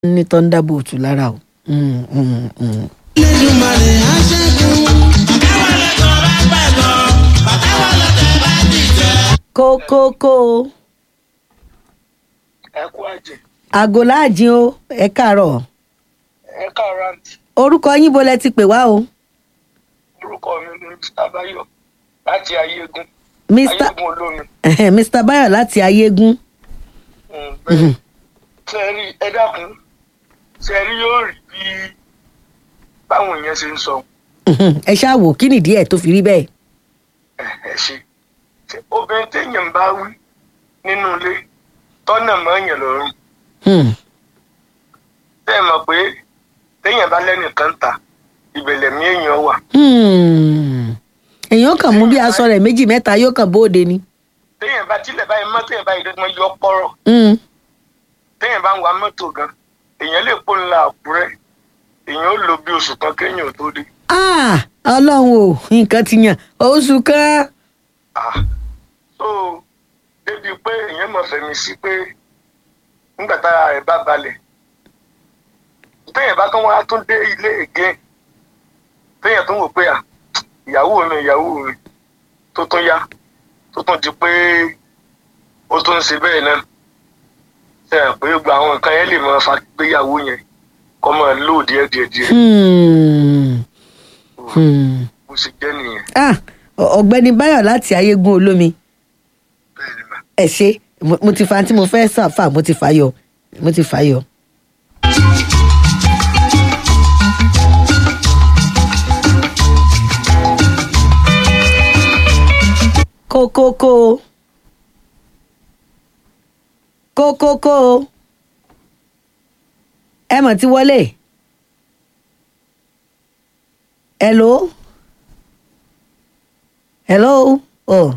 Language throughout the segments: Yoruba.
ní thunderbolt lára o. Mm, mm, mm. Elédùmarè á ṣẹ́gun. Bàtàwọ̀ lọ́tọ̀ bá gbàgbọ́. Bàtàwọ̀ lọ́tọ̀ bá dìtẹ̀. kókókó ẹ kú àjẹ aago láàjìn o ẹ káàárọ̀ ẹ káàárọ̀ àǹtí orúkọ yín bo lẹ ti pè wá o orúkọ mi ni mr bayo láti ayégun mr ayégun olómi Ẹhẹ́, mr bayo láti ayégún Mm, bẹ́ẹ̀ sẹ́ẹ̀rí ẹ dákun sẹ́ẹ̀rí yóò rí bí báwọn èèyàn ṣe ń sọ Mhm, ẹ ṣáà wò kí nìdí ẹ tó fi rí bẹ́ẹ̀. ẹ ẹ ṣe Ṣé obìnrin téèyàn bá wí nínú ilé tọ́nà mọ́ èèyàn lọ́rùn Hmm, tẹ́ ẹ mọ̀ pé téèyàn bá lẹ́nìkan ta ìbẹ̀lẹ̀ mi èèyàn wà hmm. èèyàn kàn mú bí aṣọ rẹ̀ méjì mẹ́ta yóò kàn bóde ni. téèyàn bá tilẹ̀ báyìí mọ́ téèyàn báyìí dọ́gbọ́n yọ pọ́rọ̀ Hmm, téèyàn bá ń wa mọ́tò gan èèyàn lè pò ńlá àkúrẹ́ èèyàn ó lò bí oṣù kan kéèyàn ò tó dé. ah, ọlọ́run o nǹkan ti yàn oṣù kan. Ah, so débi pé èèyàn mọ̀ fẹ̀mí sí pé nígbà tára rẹ̀ bá balẹ̀ téèyàn bá tún wá tún dé ilé ègé téèyàn tún wò pé à ìyàwó mi ìyàwó mi tó tún yá tó tún di pé ó tún ń ṣe bẹ́ẹ̀ náà ṣe é pé gba àwọn nǹkan yẹn lè máa fa gbéyàwó yẹn kọ́ máa lò díẹ̀ díẹ̀ díẹ̀ Hmm, hmm. bó ṣe jẹ́ nìyẹn Ah, ọ- ọ̀gbẹ́ni bayo láti ayégún olómi bẹ́ẹ̀ ni mà. ẹ ṣe mo mo ti fa tí mo fẹ́ sàfà mo ti fà yọ mo ti fà yọ. kókókó kókókó ẹ mọ̀ ti wọlé hello hello oh.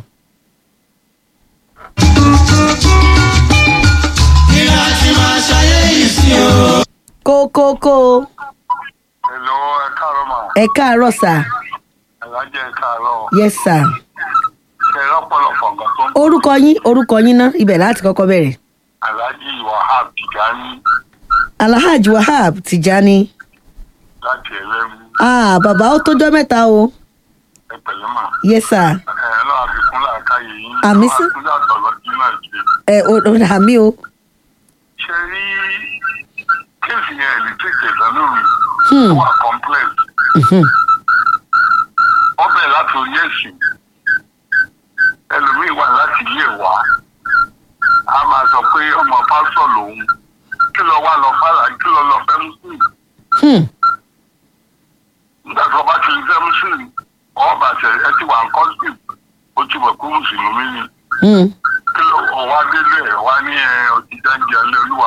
Kí la ti máa ṣayé yìí sí o? kókókó Hello, ẹ káàárọ̀ mà. ẹ káàárọ̀ sà Alájẹ ẹ káàárọ̀. yes sir Ṣé ẹ lọ́pọ̀lọpọ̀ nǹkan tó ń orúkọ yín orúkọ yín ná ibẹ̀ láti kọ́kọ́ bẹ̀rẹ̀ Alájì Wahab Tijani alhaji wahab tijani láti ẹlẹ́mu ah bàbá ó tójọ́ mẹ́ta o ẹ pẹ̀lú mà. yes sir Ẹ lọ́ àfikún làákàyè yín. Àmì sí. Àfikún yàtọ̀ lọ́dún náà ṣe. ẹ o o rà mí o Ṣé rí kéèsì yẹn lè tètè lọ́nà mi? Hmm. Ó wà complex. Mhm. Wọ́n bẹ̀rẹ̀ láti orí ẹ̀sìn. Ẹlòmíì wà láti ilé wa. A máa sọ pé ọmọ pásọ̀ lòun. Kí lọ wá lọ fàlà kí lọ lọ fẹ́ mùsùlùmí. Hmm. nígbà tí wọn bá ti fẹ́ mùsùlùmí ọwọ́ bàtẹ ẹ ti wà ń kọ́sìtì ó ti mọ̀ pé mùsùlùmí ni Hmm. kí ló ọwọ́ délé ẹ̀ wá ní ẹ ọtí jáde alẹ́ olúwa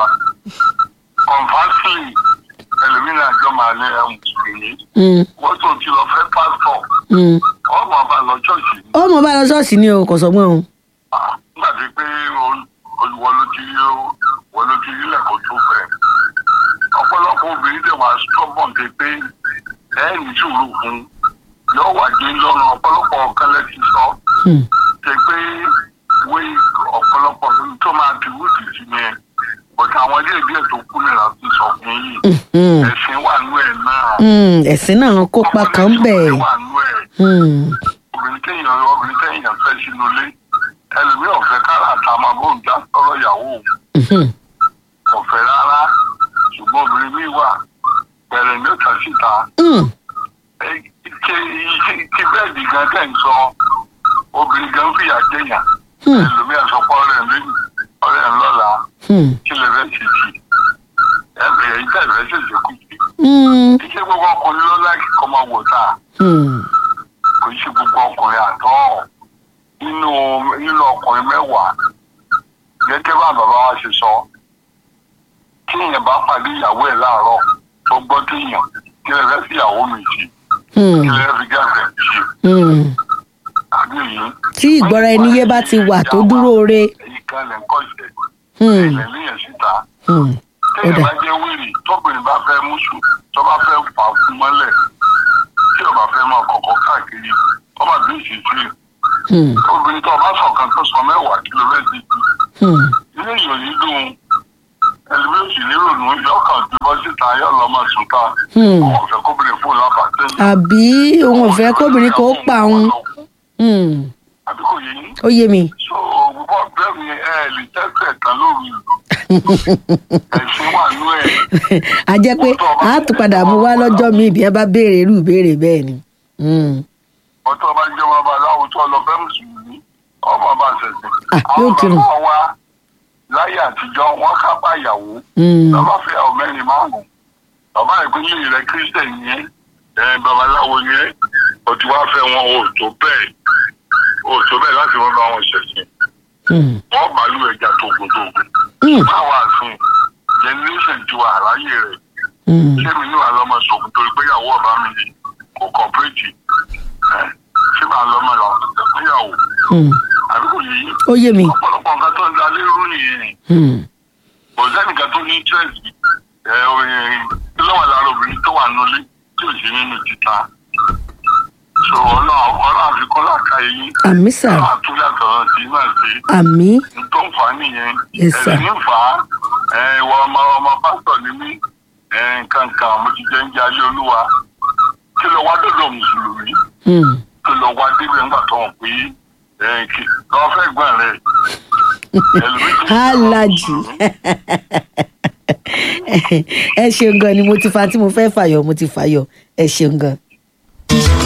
kọ̀ǹfàṣìlì ẹlòmínà àjọ máa ní ẹ mùsùlùmí Hmm. wọ́n tó ti lọ fẹ́ pásítọ̀ Hmm. ọmọ bá lọ ṣọ́ọ̀ṣì ni ó mọ bá lọ ṣọ́ọ̀ṣì ni o kò sọgbọ́n o Ah, nígbà tí pé olùwọ́ ló ti rí wọ́n ló ti rí lẹ́kọ̀ọ́ tó fẹ́ ọ̀pọ̀lọpọ̀ obìnrin dẹ̀ wá stubborn dé pé ẹ̀ ní sùúrù fún yóò wà dé lọ́rùn ọ̀pọ̀lọpọ̀ ọ̀kan lẹ́sìn sọ Hmm. ṣe pé wé ọ̀pọ̀lọpọ̀ tó máa ti wúdì sí ni ẹ̀ bọ̀dọ̀ àwọn ilé ìbí ẹ̀ tó kú nìyà ti sọ fún yìí Hmm. ẹ̀sìn wà nú ẹ̀ náà Hmm. ẹ̀sìn náà kópa kan bẹ́ẹ̀ ọmọdé wà nú ẹ̀ Hmm. obìnrin téèyàn obìnrin téèyàn fẹ́ sínú ilé ẹlòmíì ọ̀fẹ́ kára ta máa bó ń já sọ̀rọ̀ ìyàwó òun Mhm. ọ̀fẹ́ rárá ṣùgbọ́n obìnrin míì wà bẹ̀rẹ̀ ní òtà síta Hmm. Ẹ- ike- ike bẹ́ẹ̀dì gan tẹ̀ ń sọ obìnrin gan fìyà jẹ̀yàn Hmm. ẹlòmíì àsọpọ̀ ọ̀rẹ́ mi ọ̀rẹ́ ń lọ́la Hmm. kí lè fẹ́ ṣe jì ẹ̀bẹ̀ ẹ̀yìn tẹ̀ fẹ́ ṣèṣe kù sí. Hmm. iṣẹ́ gbogbo ọkùnrin ló láì kọ́ máa wò tá Hmm. kò í ṣe gbogbo ọkùnrin àtọ́ nínú nínú ọkùnrin mẹ́wàá gẹ́gẹ́ bá bàbá wa ṣe sọ tí èèyàn bá pàdé ìyàwó ẹ̀ láàárọ̀ tó gbọ́ téèyàn kí lè fẹ́ fi ìyàwó mi ṣe Hmm. kí lè fi gáàsì ẹ̀ ṣe Hmm. àbí èyí. tí ìgbọ́ra ẹni yé bá ti wà tó dúró re èyí kan lè ń kọ́ ìṣẹ̀ Hmm. ilẹ̀ níyẹn síta Hmm. ó téèyàn dà bá jẹ́ wíìrì tóbìnrin bá fẹ́ múṣù tó bá fẹ́ fà á fún mọ́lẹ̀ tí ò bá fẹ́ máa kọ̀kọ́ káàkiri ó bá bí ìṣesí Hmm. obìnrin tó bá sọ̀kan tó sọ mẹ́wàá kìlómẹ́tì Hmm. ilé ìyòyìn dùn ẹlòmíì sì ní ìrònú yóò kàn ju bọ́ síta yóò lọ máa sùn ká Hmm. wọn ò fẹ́ kóbìnrin fún lábàtẹ́ àbí òun ò fẹ́ kóbìnrin kó pa òun Hmm, àbí kò yẹ yín ó yé mi so gbogbo ọ̀gbẹ́ mi ẹ lè tẹ́sẹ̀ tán lóru ẹ̀sìn wà nú ẹ̀ a jẹ́ pé a tún padà mú wá lọ́jọ́ míì bí wọ́n bá béèrè irú ìbéèrè bẹ́ẹ̀ ni. Hmm, ọtọ́ bá jẹ́ wọn bá láwùjọ lọ fẹ́ mùsùlùmí ọmọ bá ṣẹ̀ṣẹ̀ Ah, yóò kírun. bàbá wa láyé àtijọ́ wọ́n kápá ìyàwó hmm, bàbá fẹ́ àwọn mẹ́rin márùn-ún bàbá ìpínlẹ̀ rẹ̀ kírísítẹ̀n yẹn ẹ̀ babaláwo yẹn o ti wá fẹ́ wọn o tó bẹ́ẹ̀ o tó bẹ́ẹ̀ láti wọ́n bá wọn ṣẹ̀ṣẹ̀ hmm, wọ́n bàálù ẹja tògùntògùn hmm, báwa àfin generation ju àráyè rẹ̀ hmm. sẹ́mi ní wàá lọ́mọ sọ̀kùn torí pé ìyàwó ọ̀bá mi kò kọ̀pẹ́rẹ́tì ẹ̀ ṣé màá lọ́mọ làwọn ìyàwó Hmm, àbí kò yẹ yín ó yé mi. ọ̀pọ̀lọpọ̀ nǹkan tó ń da lérú nìyẹn Hmm, kò sẹ́nìkan tó ní interest ẹ orin tí lọ́wọ́ lára obìnrin tó wà nulẹ̀ tí ò sí nínú títa so ọ̀nà ọ̀nà àfikún làkàyè yín àmì sà ọ̀nà àtúnyàtọ̀ sí náà sí àmì ní tó ń fà á nìyẹn Yes, sir. ẹ̀sìn ń fà á ẹ ìwọ ọmọ ọmọ pásítọ̀ ni mí ẹ nǹkan kan mo ti jẹ́ ń jẹ́ alẹ́ olúwa kí lọ wá dọ̀dọ̀ mùsùlùmí Hmm, kí lọ wá débẹ̀ ńgbà tó hàn pé ẹ kí lọ́ọ́ fẹ́ gbọ́n rẹ̀ ẹlòmíì tó ń jẹ́ alájì ẹ ṣeun gan ni mo ti fa tí mo fẹ́ fàyọ mo ti fàyọ ẹ ṣeun gan.